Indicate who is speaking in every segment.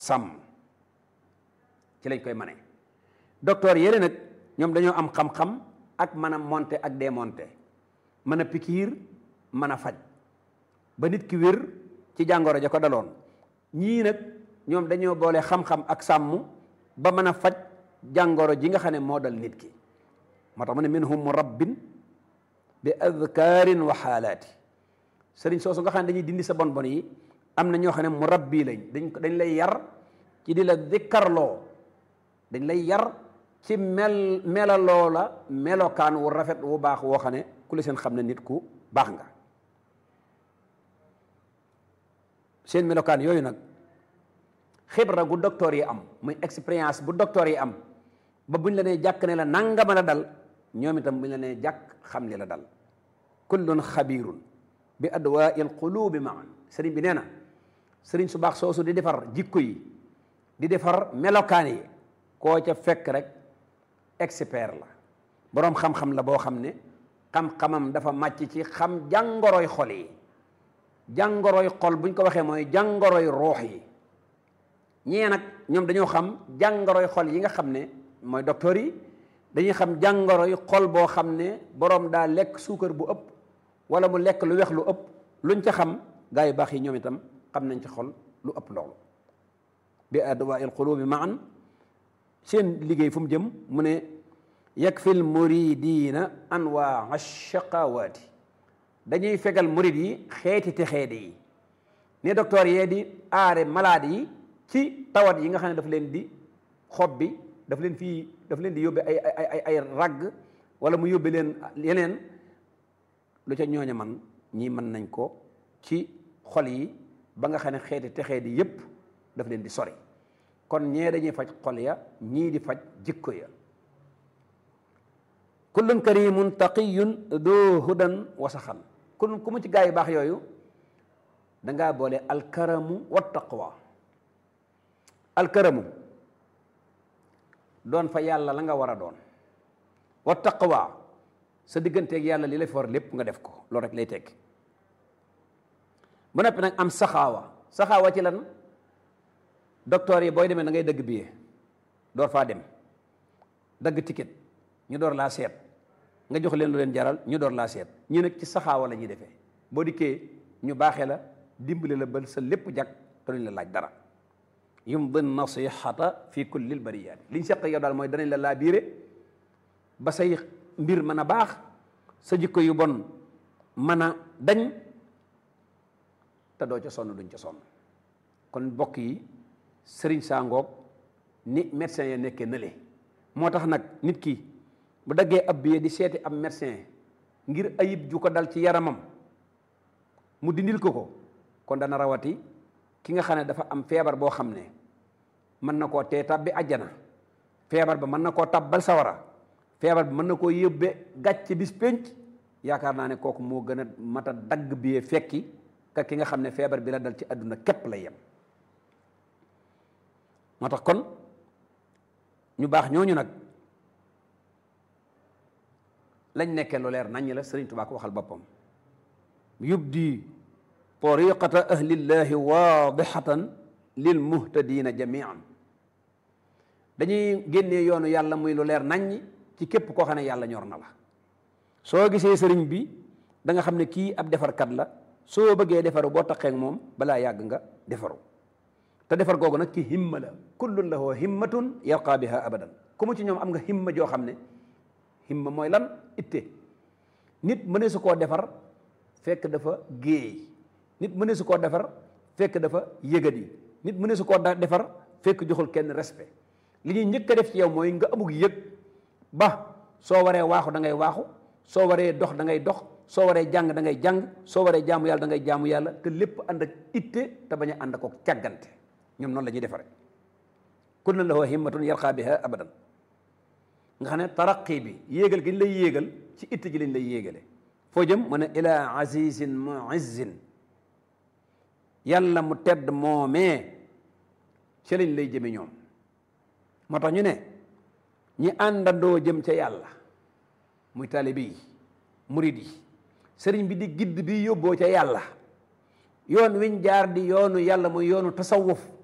Speaker 1: sàmm ci lañ koy mane docteur yële nag ñoom dañoo am xam-xam ak mën a monter ak démonter mën a pikiir mën a faj ba nit ki wér ci jàngoro ja ko daloon ñii nag ñoom dañoo boole xam-xam ak sàmm ba mën a faj jàngoro ji nga xam ne moo dal nit ki moo tax mu ne minhum murabbin bi adkaarin wa xaalaati sëriñ soosu nga xam ne dañuy dindi sa bon bon yi am na ñoo xam ne murabbi lañ dañ dañ lay yar ci di la dikkarloo dañ lay yar ci mel melaloo la melokaan wu rafet wu baax woo xam ne ku la seen xam ne nit ku baax nga seen melokaan yooyu nag xibra gu docteur yi am muy expérience bu docteur yi am ba buñ la nee jàkk ne la nangama la dal ñoom itam buñ la nee jàkk xam li la dal kullun xabirun bi adwaa il qulubi maan sëriñ bi nee na sëriñ su baax soosu di defar jikko yi di defar melokaan yi koo ca fekk rek expert la boroom xam-xam la boo xam ne xam-xamam dafa màcc ci xam jàngoroy xol yi jàngoroy xol buñ ko waxee mooy jàngoroy ruux yi ñee nag ñoom dañoo xam jàngoroy xol yi nga xam ne mooy docteur yi dañuy xam jàngoroy xol boo xam ne boroom daa lekk suukar bu ëpp wala mu lekk lu weex lu ëpp luñ ca xam gaa yu baax yi ñoom itam xam nañ ci xol lu ëpp loolu bi adwaa il qulubi maan seen liggéey fu mu jëm mu ne yakfil muridina anwaa shaqawaati dañuy fegal murid yi xeeti te xeede yi ne docteur yee di aare malade yi ci tawat yi nga xam ne daf leen di xob bi daf leen fii daf leen di yóbbe ay ay ay ay ragg wala mu yóbbe leen yeneen lu ca ñooña man ñii mën nañ ko ci xol yi ba nga xam ne xeeti texee di yépp daf leen di sori kon ñee dañuy faj xol ya ñii di faj jikko ya kullun karimun taqiyun doo hudan wasaxan kun ku mu ci gaa yu baax yooyu dangaa boole alkaramu wa taqwa alkaramu doon fa yàlla la nga war a doon wa taqwa sa digganteeg yàlla li la fi war lépp nga def ko loolu rek lay tekki bu noppi nag am saxaawa saxaawa ci lan docteur yi booy demee da ngay dëgg billet door faa dem dëgg ticket ñu door laa seet nga jox leen lu leen jaral ñu door laa seet ñu nag ci saxaawa la ñuy defee boo dikkee ñu baaxee la dimbale la ba sa lépp jag te duñ la laaj dara yumdi nasihata fi kulli lbariyaati liñ seq yow daal mooy danañ la laa biire ba say mbir mën a baax sa jikko yu bon mën a dañ te doo ca sonn duñ ca sonn kon mbokk yi sëriñ saa ngoog ni médecin ya nekkee nële moo tax nag nit ki bu daggee ab billet di seeti ab médecin ngir ayib ju ko dal ci yaramam mu dindil ko ko kon dana rawati ki nga xam ne dafa am feebar boo xam ne mën na koo tee tab bi àjjana feebar ba mën na koo tabbal sawara feebar bi mën na koo yóbbe gàcc bis pénc yaakaar naa ne kooku moo gën a mat a dagg billet fekki ka ki nga xam ne feebar bi la dal ci àdduna képp lay yem moo tax kon ñu baax ñooñu nag lañ nekkee lu leer naññ la Sëriñ Tuubaa ko waxal boppam yubdi tariqata ahlillahi waadixatan lil muhtadina jamian dañuy génnee yoonu yàlla muy lu leer naññ ci képp koo xam ne yàlla ñor na la soo gisee sëriñ bi da nga xam ne kii ab defarkat la soo bëggee defaru boo taqeek moom balaa yàgg nga defaru te defar googu nag ki himma la kullun lahu himmatun yarqa biha abadan ku mu ci ñoom am nga himma joo xam ne himma mooy lan itte nit mëne su koo defar fekk dafa géey nit mëne su koo defar fekk dafa yëgadi nit mëne su koo defar fekk joxul kenn respect li ñuy njëkk a def ci yow mooy nga amug yëg ba soo waree waaxu da ngay waaxu soo waree dox da ngay dox soo waree jàng da ngay jàng soo waree jaamu yàlla da ngay jaamu yàlla te lépp ànd ak itte te bañ a ànd ak càggante ñoom noonu la ñuy defare kullun lahu himmatun yarqa biha abadan nga xam ne taraqi bi yéegal gi ñu lay yéegal ci itte ji lañ lay yéegale foo jëm mu ne ila azizin muizzin yàlla mu tedd moomee ci lañ lay jëme ñoom moo tax ñu ne ñi àndandoo jëm ca yàlla muy taalibe yi murid yi sëriñ bi di gidd bi yóbboo ca yàlla yoon wiñ jaar di yoonu yàlla muy yoonu tasawuf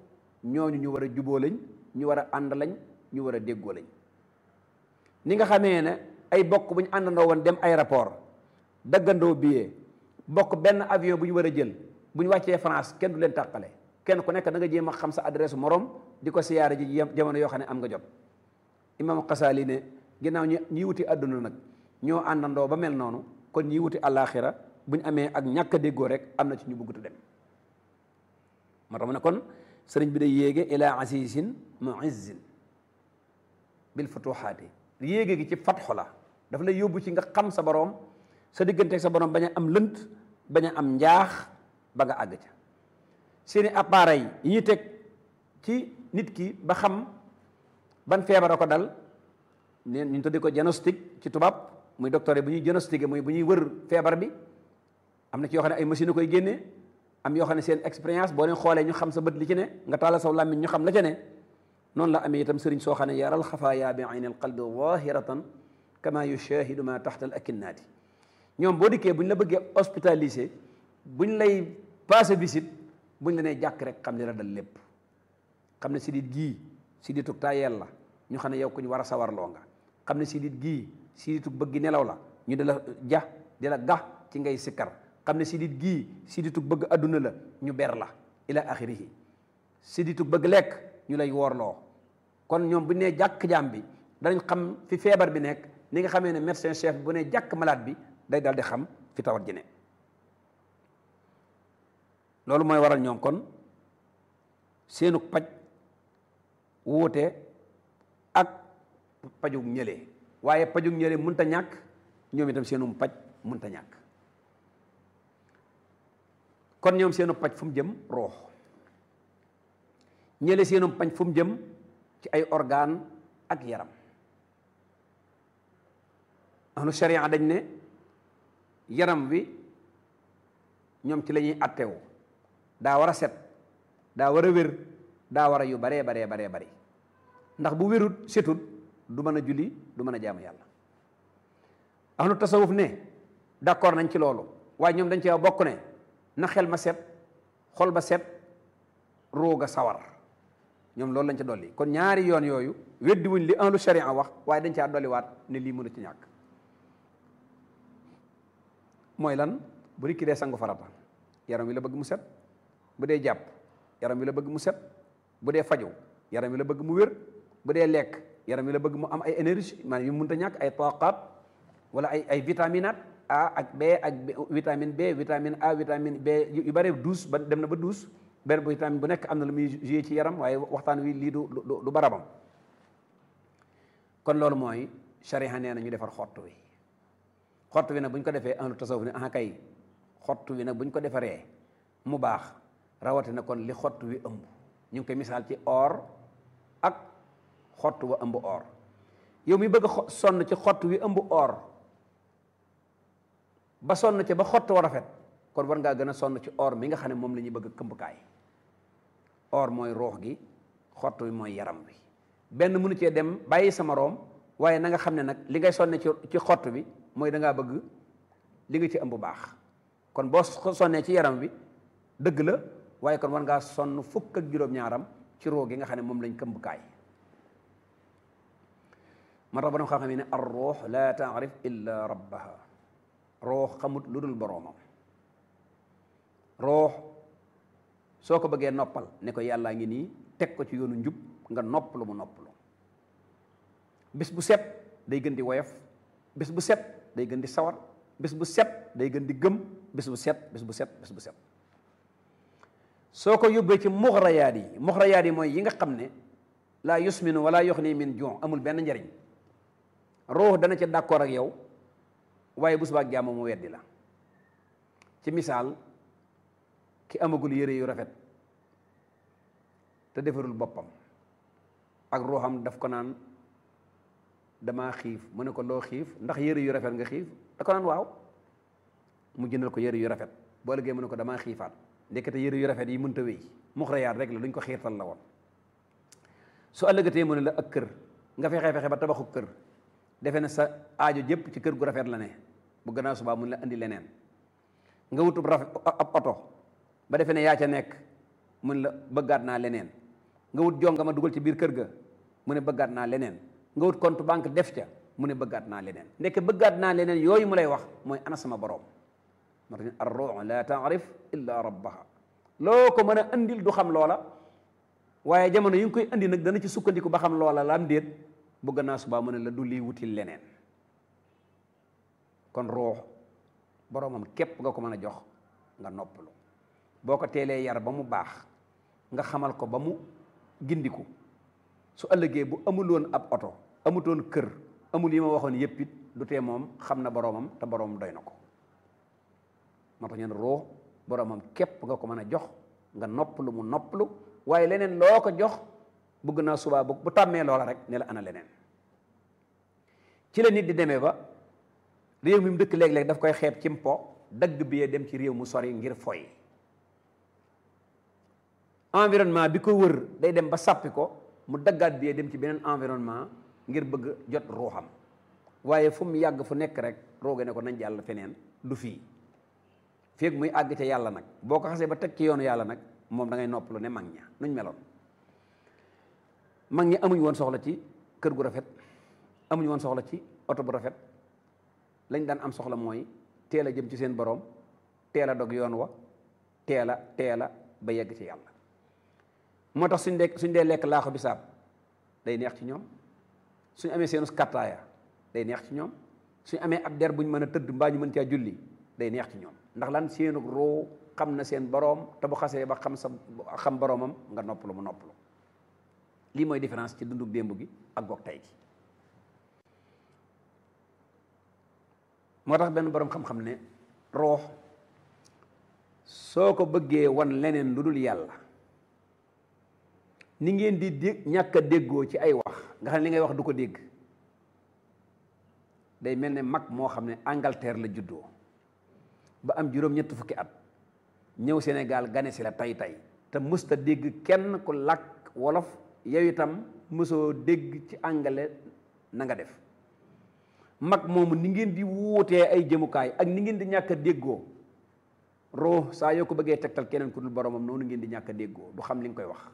Speaker 1: ñooñu ñu war a juboo lañ ñu war a ànd lañ ñu war a déggoo lañ ni nga xamee ne ay bokk bu ñu àndandoo woon dem aéroport daggandoo billet bokk benn avion bu ñu war a jël bu ñu wàccee France kenn du leen tàqale kenn ku nekk da nga jéem a xam sa adresse morom di ko siyaare ji jamono yoo xam ne am nga jot imam Xasaali ne ginnaaw ñi ñi wuti àdduna nag ñoo àndandoo ba mel noonu kon ñi wuti àllaaxira bu ñu amee ak ñàkk a déggoo rek am na ci ñu bëggutu dem moo tax mu ne kon sëriñ bi day yéege ila azizin muizzin bil futuhaati yéege gi ci fatxu la daf lay yóbbu ci nga xam sa boroom sa digganteeg sa boroom bañ a am lënt bañ a am njaax ba nga àgg ca seeni appareil yi ñuy teg ci nit ki ba xam ban feebar a ko dal neen ñu tuddee ko diagnostic ci tubaab muy docteur bu ñuy diagnostiqué muy bu ñuy wër feebar bi am na ci yoo xam ne ay machine koy génnee am yoo xam ne seen expérience boo leen xoolee ñu xam sa bët li ci ne nga taala saw làmmiñ ñu xam la ca ne noonu la amee itam sëriñ soo xam ne yaral xafaaya bi ayni alqalbi zahiratan kama yushahidu ma taxta al akinnaati ñoom boo dikkee bu ñu la bëggee hospitalisé buñ lay passé visite buñ la nee jàkk rek xam li la dal lépp xam ne sidit gii siditug tayel la ñu xam ne yow ku ñu war a sawarloo nga xam ne sidit gii siditug bëgg nelaw la ñu di la ja di la gax ci ngay sikkar xam ne sidit gii siditug bëgg adduna la ñu ber la ila axirihi siditug bëgg lekk ñu lay woorloo kon ñoom bu nee jàkk jaam bi danañ xam fi feebar bi nekk ni nga xamee ne médecin chef bu ne jàkk malade bi day dal di xam fi tawat ji ne loolu mooy waral ñoom kon seenu paj wuute ak pajug ñële waaye pajug ñële mënta ñàkk ñoom itam seenu paj mënta ñàkk kon ñoom seenu paj fu mu jëm roox ñële seenu paj fu mu jëm ci ay organe ak yaram ahlu sharia dañ ne yaram wi ñoom ci la ñuy attewu daa war a set daa war a wér daa war a yu baree baree baree bari ndax bu wérut setut du mën a julli du mën a jaamu yàlla ahlu tasawuf ne d'accord nañ ci loolu waaye ñoom dañ cee bokk ne na xel ma set xol ba set rooga sawar ñoom loolu lañ ca dolli kon ñaari yoon yooyu weddi wuñ li ahlu sharia wax waaye dañ caa dolliwaat ne lii mënu ci ñàkk mooy lan bu nit ki dee sangu farata yaram wi la bëgg mu set bu dee jàpp yaram wi la bëgg mu set bu dee faju yaram wi la bëgg mu wér bu dee lekk yaram wi la bëgg mu am ay énergie maanaam yu mënta ñàkk ay taqaat wala ay ay vitaminat A ak B ak vitamine B vitamine A vitamine B yu bare douze ba dem na ba douze benn bu vitamine bu nekk am na lu muy joué ci yaram waaye waxtaan wi lii du du barabam kon loolu mooy sharia nee na ñu defar xott wi xott wi nag bu ñu ko defee ahlu tasawuf ne ah kay xott wi nag bu ñu ko defaree mu baax rawatina kon li xott wi ëmb ñu ngi koy misaal ci or ak xott wa ëmb or yow mi bëgg a sonn ci xott wi ëmb or ba sonn ci ba xott wa rafet kon war ngaa gën a sonn ci or mi nga xam ne moom la ñuy bëgg a këmbukaay or mooy roox gi xott wi mooy yaram wi benn mënu cee dem bàyyi sama room waaye na nga xam ne nag li ngay sonne ci ci xott bi mooy da ngaa bëgg li nga ci ëmb baax kon boo sonnee ci yaram wi dëgg la waaye kon war ngaa sonn fukk ak juróom-ñaaram ci roo gi nga xam ne moom lañ këmbukaay moo tax borom xam-xam yi ne ar ruux la taarif illa rabbaha roox xamut lu dul boroomam roox soo ko bëggee noppal ne ko yàllaa ngi nii teg ko ci yoonu njub nga noppalu mu noppalu bis bu set day gën di woyof bis bu set day gën di sawar bis bu set day gën di gëm bis bu set bis bu set bis bu set soo ko yóbbee ci muxrayaat yi muxrayaat yi mooy yi nga xam ne laa yusminu wala yuxni min jon amul benn njariñ ruux dana ca d'accord ak yow waaye bu subaak jàmm mu weddi la ci misaal ki amagul yére yu rafet te defarul boppam ak ruuxam daf ko naan damaa xiif mu ne ko loo xiif ndax yére yu rafet nga xiif da ko naan waaw mu jëndal ko yére yu rafet boo liggéey mu ne ko damaa xiifaat ndekete yére yu rafet yi mënta wéy muxrayaat rek la luñ ko xiirtal la woon su ëllëgatee mu ne la ak kër nga fexe fexe ba tabaxu kër defe ne sa aajo jëpp ci kër gu rafet la ne bu gannaaw subaa mun la indi leneen nga wutub rafet ab oto ba defe ne yaa ca nekk mun la bëggaat naa leneen nga wut jonga ma dugal ci biir kër ga mu ne bëggaat naa leneen nga wut compte banque def ca mu ne bëggaat naa leneen ndeke bëggaat naa leneen yooyu mu lay wax mooy ana sama borom moo tax ar ruux la taarif illa rabbaha loo ko mën a andil du xam loola waaye jamono yi nga koy andi nag dana ci sukkandiku ba xam loola la am déet bu gannaaw subaa mu ne la du lii wutil leneen kon ruux boromam képp nga ko mën a jox nga noppalu boo ko teelee yar ba mu baax nga xamal ko ba mu gindiku su ëllëgee bu amuloon ab oto amutoon kër amul yi ma waxoon yépp it du tee moom xam na boromam te boromam doy na ko moo tax ñu ne ruux boromam képp nga ko mën a jox nga noppalu mu noppalu waaye leneen loo ko jox bëgg naa subaa bu bu tàmmee loola rek ne la ana leneen ci la nit di demee ba réew mi mu dëkk léeg-léeg daf koy xeeb ci mpo dagg bi dem ci réew mu sori ngir foy environnement bi ko wër day dem ba sàppi ko mu daggaat bi dem ci beneen environnement ngir bëgg jot ruuxam waaye fu mu yàgg fu nekk rek rooge ne ko nañ jàll feneen du fii feeg muy àgg ca yàlla nag boo ko xasee ba teg ci yoonu yàlla nag moom da ngay noppalu ne mag ña nuñ meloon mag ñi amuñ woon soxla ci kër gu rafet amuñ woon soxla ci oto bu rafet lañ daan am soxla mooy teel a jëm ci seen borom teel a dog yoon wa teel a teel a ba yegg ci yàlla moo tax suñ dee suñ dee lekk laaxu bisaab day neex ci ñoom suñ amee seenu kattaaya day neex ci ñoom suñ amee ab der buñ mën a tëdd mbaa ñu mën caa julli day neex ci ñoom ndax lan seenu roo xam na seen boroom te bu xasee ba xam sa xam boroomam nga noppalu mu noppalu lii mooy différence ci dundu démb gi ak goog tey gi moo tax benn boroom xam-xam ne roox soo ko bëggee wan leneen lu dul yàlla ni ngeen di dég ñàkk a déggoo ci ay wax nga xam ne li ngay wax du ko dégg day mel ne mag moo xam ne Angleterre la juddoo ba am juróom-ñett fukki at ñëw Sénégal gane si la tay tay te mësta dégg kenn ku làkk wolof yow itam mësoo dégg ci angale na nga def mag moomu ni ngeen di wuutee ay jëmukaay ak ni ngeen di ñàkk a déggoo roo saa yoo ko bëggee tegtal keneen ku dul boromam noonu ngeen di ñàkk a déggoo du xam li nga koy wax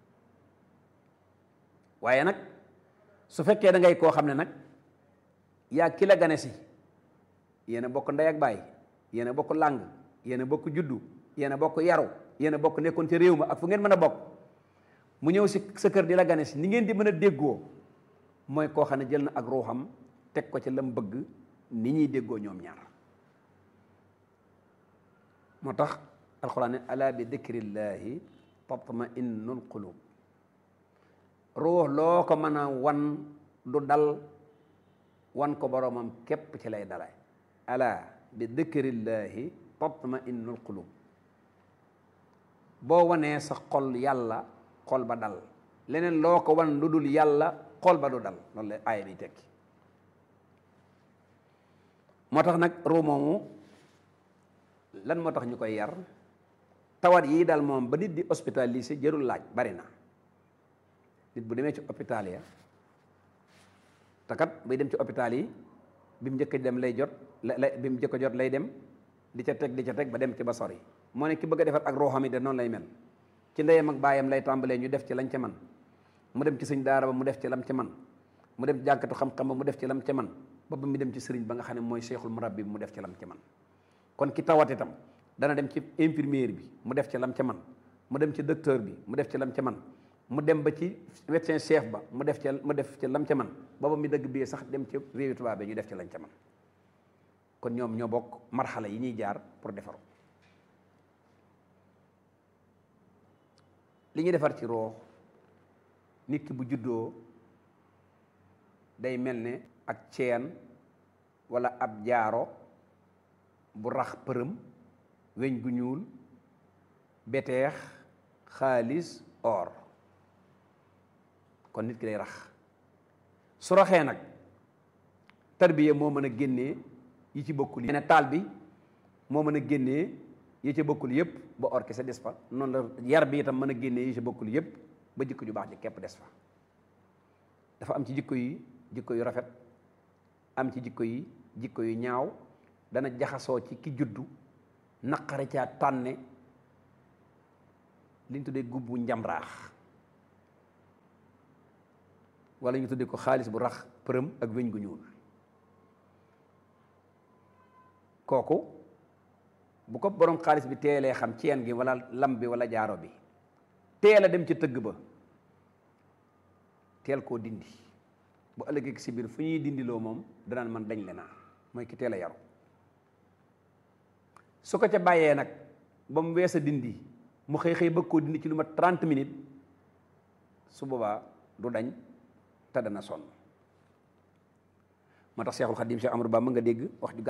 Speaker 1: waaye nag su fekkee da ngay koo xam ne nag yaa ki la gane si yéen a bokk ndey ak baay yéen a bokk làng yéen a bokk juddu yéen a bokk yaru yéen a bokk nekkoon ci réew ma ak fu ngeen mën a bokk mu ñëw si sa kër di la gane si ni ngeen di mën a déggoo mooy koo xam ne jël na ak ruuxam teg ko ci lam bëgg ni ñuy déggoo ñoom ñaar moo tax alxuraan ne ala bi dikrillaahi tatma innul qulub ruux loo ko mën a wan du dal wan ko boroomam képp ci lay dalay ala bi dikrillaahi tatma innul qulub boo wanee sa xol yàlla xol ba dal leneen loo ko wan lu dul yàlla xol ba du dal loolu la aaya bi tekki moo tax nag ruu moomu lan moo tax ñu koy yar tawat yii daal moom ba nit di hospitalisé jërul laaj bari na nit bu demee ci hôpital ya te kat bay dem ci hôpital yi bi mu njëkk dem lay jot la bi mu njëkk jot lay dem di ca teg di ca teg ba dem ci ba sori moo ne ki bëgg a defar ak rooxam yi de noonu lay mel ci ndeyam ak baayam lay tàmbalee ñu def ci lañ ca man mu dem ci sëñ daara ba mu def ci lam ca man mu dem jànkatu xam-xam ba mu def ci lam ca man ba ba mu dem ci sëriñ ba nga xam ne mooy cheikhul murabbi bi mu def ci lam ca man kon ki tawat itam dana dem ci infirmière bi mu def ci lam ca man mu dem ci docteur bi mu def ci lam ca man mu dem ba ci médecin chef ba mu def ci mu def ci lam ca man booba mi dëgg bii sax dem ci réewi tubaab bi ñu def ci lañ ca man kon ñoom ñoo bokk marxala yi ñuy jaar pour defaru li ñuy defar ci roox nit ki bu juddoo day mel ne ak ceen walla ab jaaro bu rax përëm weñ gu ñuul beteex xaalis or kon nit ki day rax su raxee nag tarbiya moo mën a génnee yi ci bokkul yi ne taal bi moo mën a génnee yi ci bokkul yépp ba or kese des fa noonu la yar bi itam mën a génnee yi ci bokkul yépp ba jikko ju baax ji képp des fa dafa am ci jikko yi jikko yu rafet am ci jikko yi jikko yu ñaaw dana jaxasoo ci ki juddu naqare caa tànne li ñu tuddee gubbu njamraax wala ñu tudde ko xaalis bu rax përëm ak weñ gu ñuul kooku bu ko borom xaalis bi teelee xam ceen gi wala lam bi wala jaaro bi teel a dem ci tëgg ba teel koo dindi bu ëllëgee si biir fu ñuy dindiloo moom danaan man dañ le naa mooy ki teel a yaru su ko ca bàyyee nag ba mu wees a dindi mu xëy xëy bëgg koo dindi ci lu ma 30 minutes su boobaa du dañ te dana sonn moo tax Seexul Xadiim Seex Amadu Bamba nga dégg wax ju